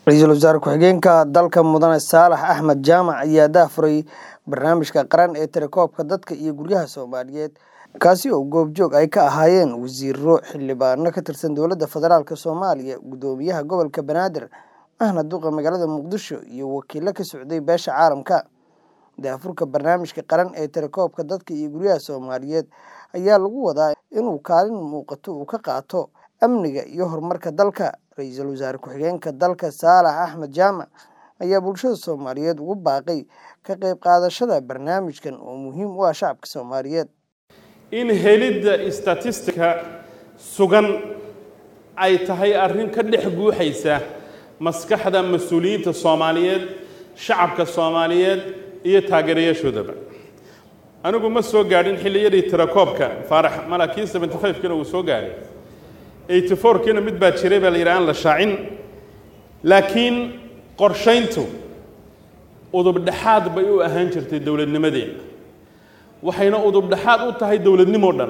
ra-iisul wasaare ku-xigeenka dalka mudane saalax axmed jaamac ayaa daafuray barnaamijka qaran ee tirakoobka dadka iyo guryaha soomaaliyeed kaasi oo goobjoog ay ka ahaayeen wasiiro xildhibaano ka tirsan dowladda federaalk soomaaliya guddoomiyaha gobolka banaadir ahna duqa magaalada muqdisho iyo wakiilo ka socday beesha caalamka daafurka barnaamijka qaran ee tirakoobka dadka iyo guryaha soomaaliyeed ayaa lagu wadaa inuu kaalin muuqato uu ka qaato amniga iyo horumarka dalka ra-iisul wasaare ku-xigeenka dalka saalax axmed jaamac ayaa bulshada soomaaliyeed ugu baaqay ka qayb qaadashada barnaamijkan oo muhiim u ah shacabka soomaaliyeed in helidda statistika sugan ay tahay arrin ka dhex guuxaysa maskaxda mas-uuliyiinta soomaaliyeed shacabka soomaaliyeed iyo taageerayaashoodaba anigu ma soo gaadhin xilliyadii tirakoobka faarax malakii seventy five-kiina uu soo gaadhay eighty four-kiina mid baa jiray baa la yidhi aan la shaacin laakiin qorshayntu udubdhexaad bay u ahaan jirtay dowladnimadeena waxayna udubdhexaad u tahay dowladnimoo dhan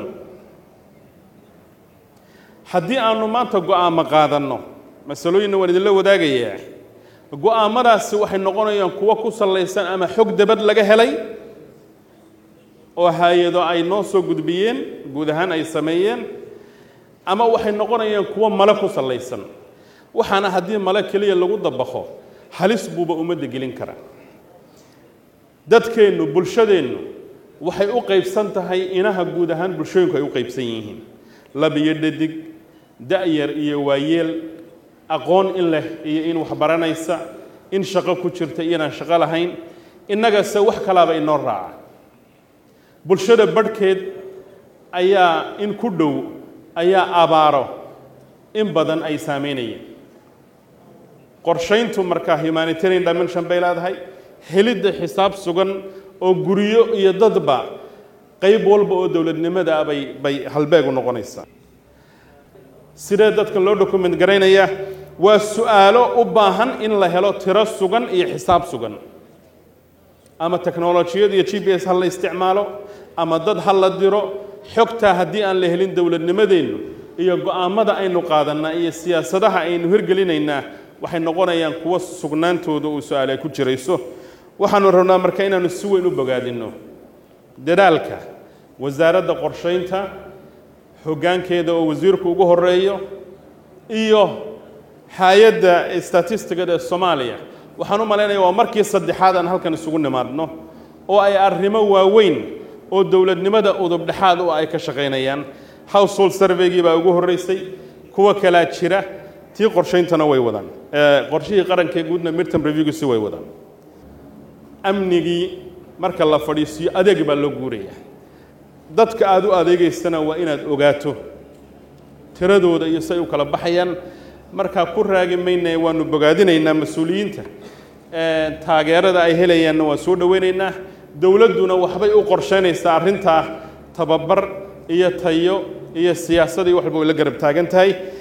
haddii aanu maanta go-aamo qaadanno masalooyinna waan idinla wadaagayaa go-aamadaasi waxay noqonayaan kuwo ku sallaysan ama xog dabad laga helay oo hay-ado ay noo soo gudbiyeen guud ahaan ay sameeyeen ama waxay noqonayaan kuwo male ku sallaysan waxaana haddii male keliya lagu dabaqo halis buuba ummadda gelin kara dadkeennu bulshadeennu waxay u qaybsan tahay inaha guud ahaan bulshooyinku ay u qaybsan yihiin lab iyo dhadig da-yar iyo waayeel aqoon in leh iyo in wax baranaysa in shaqo ku jirta iyo inaan shaqo lahayn innagase wax kalaaba inoo raaca bulshada badhkeed ayaa in ku dhow ayaa abaaro in badan ay saameynayeen qorshayntu markaa humanitarian dimension bay leedahay helidda xisaab sugan oo guryo iyo dadba qayb walba oo dowladnimada bay bay halbeeg u noqonaysaa sidee dadka loo document garaynaya waa su-aalo u baahan in la helo tiro sugan iyo xisaab sugan ama technolojiyad iyo g p s ha la isticmaalo ama dad ha la diro xogtaa haddii aan la helin dowladnimadeennu iyo go-aamada aynu qaadanaa iyo siyaasadaha aynu hirgelinaynaa waxay noqonayaan kuwo sugnaantooda uu su-aal ay ku jirayso waxaanu rabnaa marka inaanu si weyn u bogaadinno dadaalka wasaaradda qorshaynta hoggaankeeda oo wasiirku ugu horeeyo iyo hay-adda statistigada ee soomaaliya waxaan u malaynaya waa markii saddexaad aan halkan isugu nimaadno oo ay arrimo waaweyn oo dowladnimada udubdhexaad u ay ka shaqaynayaan household surveygii baa ugu horreysay kuwa kalaa jira tii qorshayntana way wadaan qorshihii qaranka guudna midterm reviewgiisi way wadaan amnigii marka la fadhiisiyo adeeg baa loo guuraya dadka aada u adeegaysana waa inaad ogaato tiradooda iyo say u kala baxayaan markaa ku raagi maynaya waanu bogaadinaynaa mas-uuliyiinta taageerada ay helayaanna waan soo dhoweynaynaa dowladduna waxbay u qorshaynaysaa arrintaa tababar iyo tayo iyo siyaasadii waxba way la garab taagan tahay